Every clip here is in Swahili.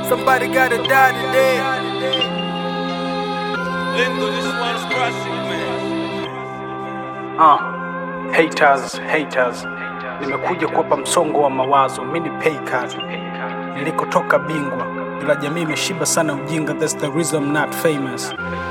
Somebody gotta die today. Lindo, this one's classic, man. Uh, haters, haters. Nimekuja kuwapa msongo wa mawazo, mi ni paycard. Nilikotoka bingwa, ila jamii imeshiba sana ujinga, that's the reason I'm not famous.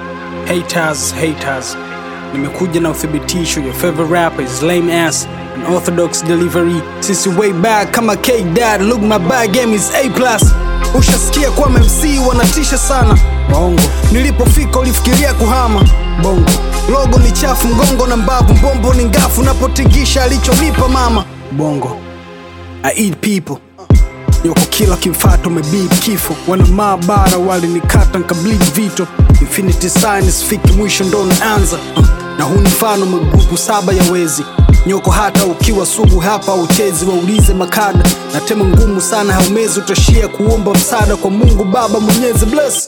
Haters, haters. Nimekuja na uthibitisho, your favorite rapper is lame ass an orthodox delivery. Since way back kama K dad, look my bag game is A+. Ushasikia kwa MC wanatisha sana bongo. Nilipofika ulifikiria kuhama bongo. Logo ni chafu, mgongo na mbavu, mbombo ni ngafu, napotingisha alichonipa mama bongo. I eat people Yoko kila kifato mebib kifo wana maabara walinikata nkableed vito infinity signs fiki mwisho ndo naanza uh, na huu ni mfano magrupu saba ya wezi nyoko hata ukiwa sugu hapa uchezi waulize makada na tema ngumu sana haumezi utashia kuomba msaada kwa mungu baba mwenyezi bless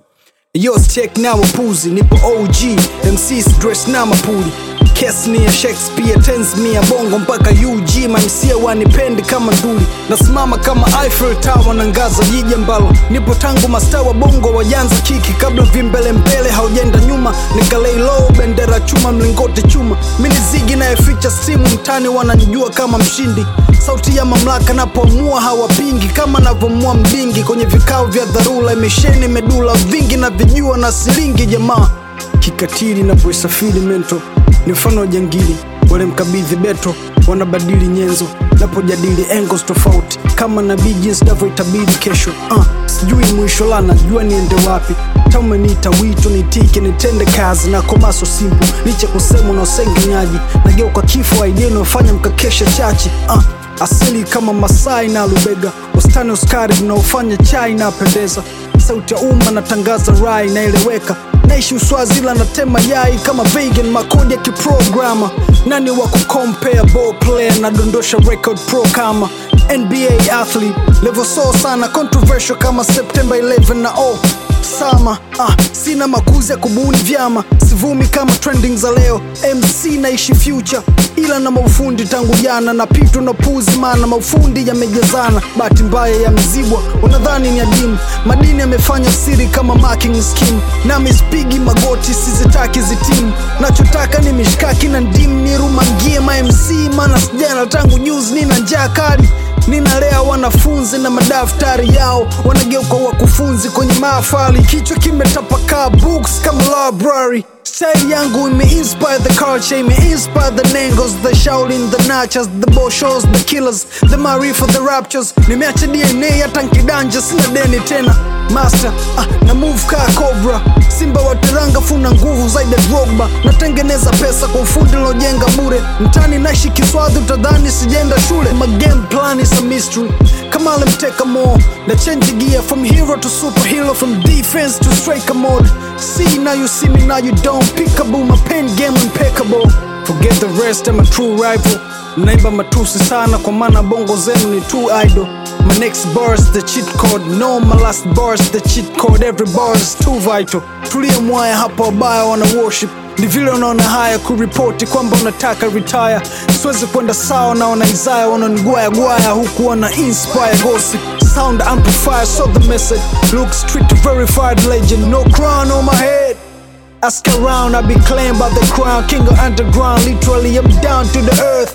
Yo, check now wapuzi, nipo OG, MCs dress na mapuli Kesi ni ya Shakespeare, tens mi ya bongo mpaka UG, mamsia wanipendi kama nduli Nasimama kama Eiffel Tower na ngaza jiji ambalo Nipo tangu mastaa wa bongo wajanza kiki Kabla vimbele mbele haujenda nyuma Nikalei low, bendera chuma, mlingoti chuma Mini zigi nayeficha simu mtani wananijua kama mshindi Sauti ya mamlaka napoamua hawapingi Kama navomua mbingi kwenye vikao vya dharura Imesheni medula vingi na vijua na silingi jamaa Kikatili napoisafiri mento ni mfano wa jangili wale mkabidhi beto wanabadili nyenzo napojadili angles tofauti kama nabii jinsi navyoitabiri kesho uh, sijui mwisho la najua niende wapi taumeniita wito nitike nitende kazi na komaso simpu licha kusema na usengenyaji nageuka kifo idea inayofanya mkakesha chachi uh, asili kama masai na lubega wastani uskari unaofanya chai napendeza sauti ya umma natangaza rai naeleweka naishi uswazila natema yai kama vegan makodi ya kiprograma nani wa kucompare ball player nadondosha record pro kama nba athlete level so sana controversial kama september 11 na oh sama ah, sina makuzi ya kubuni vyama sivumi kama trending za leo mc naishi future ila na maufundi tangu jana na pitu na puzi mana maufundi yamejazana bahati mbaya ya mzibwa unadhani ni adimu madini yamefanya siri kama marking scheme nami spigi magoti sizitaki zitimu nachotaka ni mishkaki na ndimu nirumangie mamc mana sijana tangu juzi nina njaa kali ninalea wanafunzi na madaftari yao wanageuka wakufunzi kwenye mahafali kichwa kimetapakaa books kama library style yangu imeinspire the culture imeinspire the nengos the shaolin the nachas the boshos the killers the marifa the raptures nimeacha dna hata nkidanja sina deni tena master ah, na move kaa cobra simba wa teranga funa nguvu zaidi ya drogba natengeneza pesa kwa ufundi lojenga bure mtani naishi kiswadhi utadhani sijenda shule my game plan is a mystery kama alimteka more na change gear from hero to superhero from defense to striker mode see now you see me now you don't pickable my pen game impeccable forget the rest I'm a true rival mnaimba matusi sana kwa maana bongo zenu ni too idle My next bar is the cheat code No, my last bar is the cheat code Every bar is too vital Tulia mwaya hapa wabaya wana worship ni vile unaona haya kuripoti kwamba unataka retire siwezi kwenda sawa na wanaizaya wananigwaya gwaya huku wana inspire gossip sound amplifier so the message look street verified legend no crown on my head ask around I be claimed by the crown king of underground literally I'm down to the earth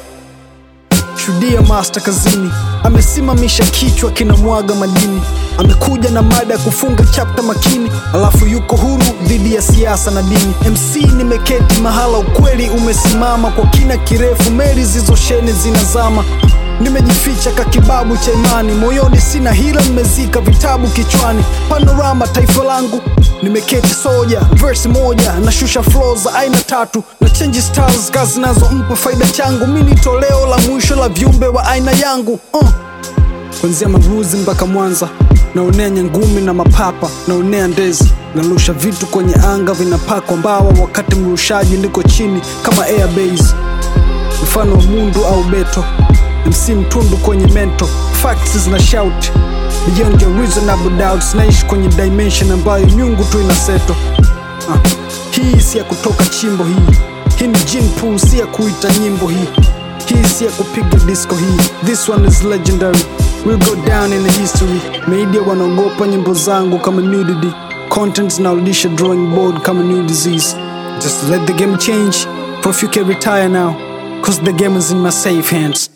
shuhudia master kazini amesimamisha kichwa kinamwaga madini amekuja na mada ya kufunga chapta makini alafu yuko huru dhidi ya siasa na dini mc nimeketi mahala ukweli umesimama kwa kina kirefu meli zizosheni zinazama nimejificha kakibabu cha imani moyoni sina hila nimezika vitabu kichwani panorama taifa langu nimeketi soja verse moja nashusha flow za aina tatu na change styles kazi zinazompa faida changu mi ni toleo la mwisho la viumbe wa aina yangu uh. kwanzia maruzi mpaka mwanza naonea nyangumi na mapapa naonea ndezi narusha vitu kwenye anga vinapakwa mbawa wakati mrushaji niko chini kama airbase mfano wa mundu au beto mc mtundu kwenye mento facts zina shout beyond your reasonable doubts naishi kwenye dimension ambayo nyungu tu inaseto ah. hii si ya kutoka chimbo hii hii ni gene pool si ya kuita nyimbo hii kisi ya kupiga disco hii this one is legendary will go down in the history media wanaogopa nyimbo zangu kama nudity content zinarudisha drawing board kama new disease just let the game change for if you can retire now cause the game is in my safe hands